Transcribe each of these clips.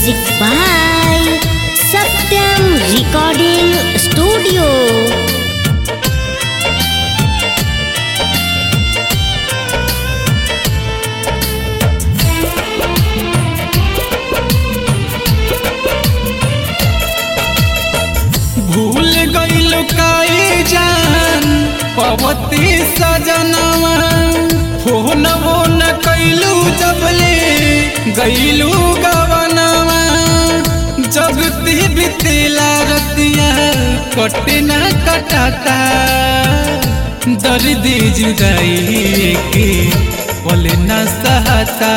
Music by Satyam Recording Studio. भूल गईल काई जान पवती सजनवा फोन वो न कैलू जबले गईलू गवनवा जगती बितेला रतिया कटे न कटाता दर्द जुदाई के पल न सहता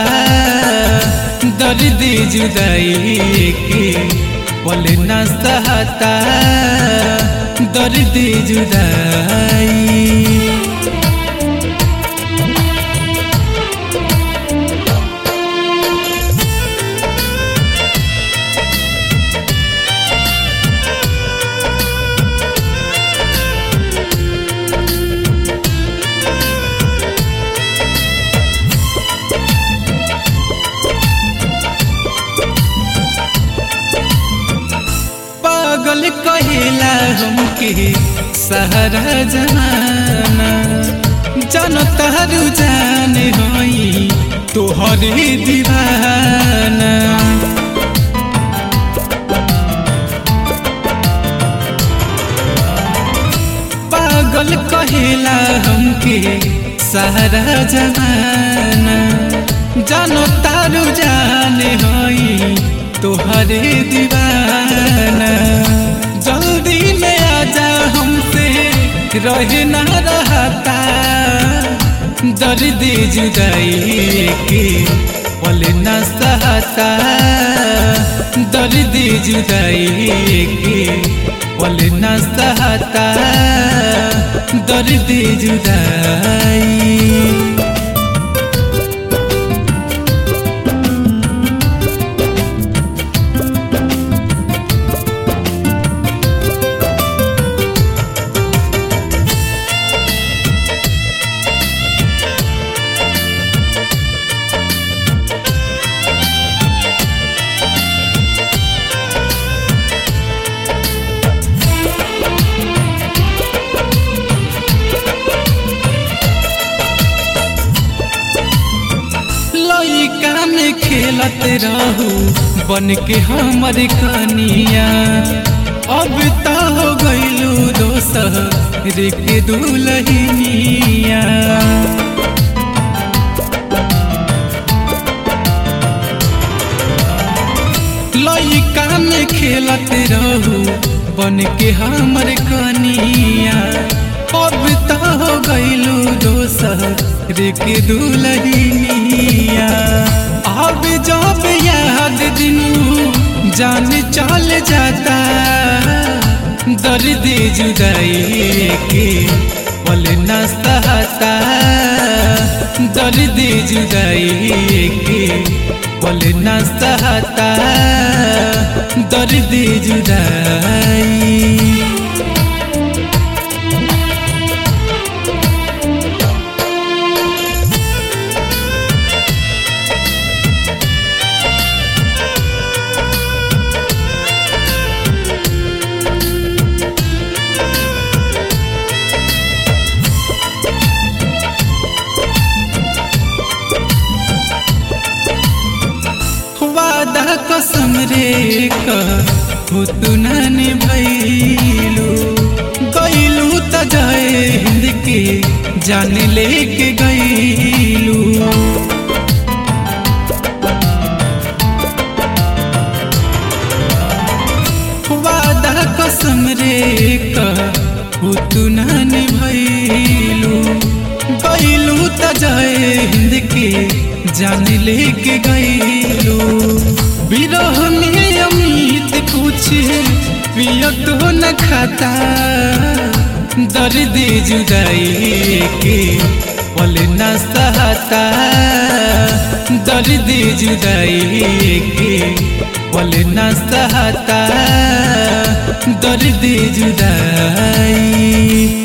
दर्द जुदाई के पल न सहता दर्द जुदाई पागल कहेला हमके सहरा जमाना जन तहरू जाने होई तोहरे दीवाना पागल कहेला हमके सहरा जमाना जानो तारू जाने होई तोहरे दीवाना जल्दी में आजा हमसे रहे ना रहता दर्द जुदाई के पल न सहता दर्द जुदाई के पल न सहता दर्द जुदाई लइका में खेलत रहू बन के हमर कनिया अब तो हो गईलू दोसर के दुलहिनिया लइका में खेलत रहू बन के हमर कनिया अब तो हो गईलू दोसर के दुलहिनिया अब जब याद दिनू जान चल जाता दर्द जुदाई के पल न सहता दर्द जुदाई के पल न सहता दर्द जुदाई वादा कसम रे हो तू नानी भैलू गईलू त जय हिंद के जान लेके गईलू वादा कसम रे हो तू नानी भैलू गईलू त जय हिंद के जान लेके गईलू विरह में अमित कुछ पियत हो न खाता दर्द जुदाई के पल न सहता दर्द जुदाई के पल न सहता दर्द जुदाई